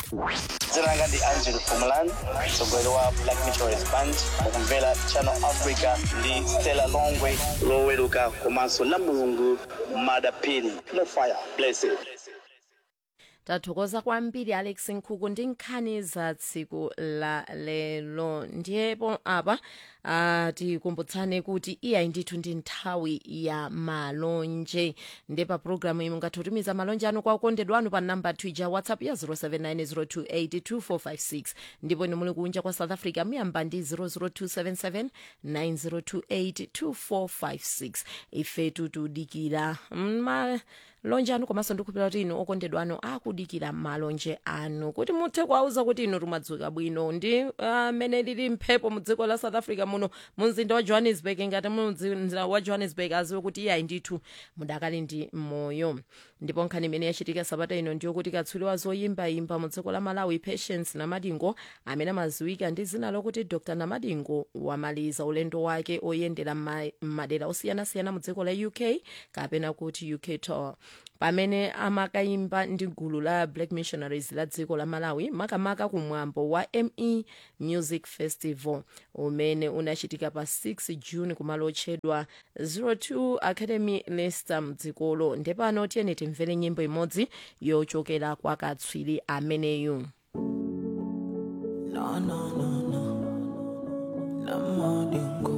dzina langa ndi angel pumulan mtsogoleri wa black meteorist band ukumvera channel africa ndi stella longwe loweruka komanso la mulungu madapini mofire blessed tathokoza kwambiri alex nkhuku ndi nkhani za tsiku la lero ndipo apa uh, tikumbutsane kuti iyayi ndithu ndi nthawi ya malonje ndi pa programu iyi mungathe kutumiza malonje anu kwa okondedwa anu pa namba twitter whatsapp ya 0790282456 ndipo ni muli kunja kwa south africa muyamba ndi 0027790282456 ifetu tudikira malonje anu komanso ndikupira kuti inu okondedwa anu akudikira malonje anu kuti muthe kuwauza kuti inu mumadzuka bwino ndi amene uh, lili mphepo mu dziko la south africa muno mu mzinda wa johannesburg ngati mu mzinda wa johannesburg aziwe kuti iyayi ndithu mudakali ndi moyo ndipo nkhani imene yachitika sabata ino ndiyo kuti katswiri wa zoyimbayimba mu dziko la malawi patience namadingo amene amaziwika ndi zina lokuti dr namadingo wamaliza ulendo wake oyendera madera osiyanasiyana mu dziko la uk kapena kuti uk tour pamene amakayimba ndi gulu la black missionaries la dziko la malawi makamaka kumwambo wa me music festival umene unachitika pa 6 june kumalo otchedwa 02 academy leicester mdzikolo ndepano tiyeni timvere nyimbo imodzi yochokera kwa katswiri ameneyu No, no, no, no. Namadingo.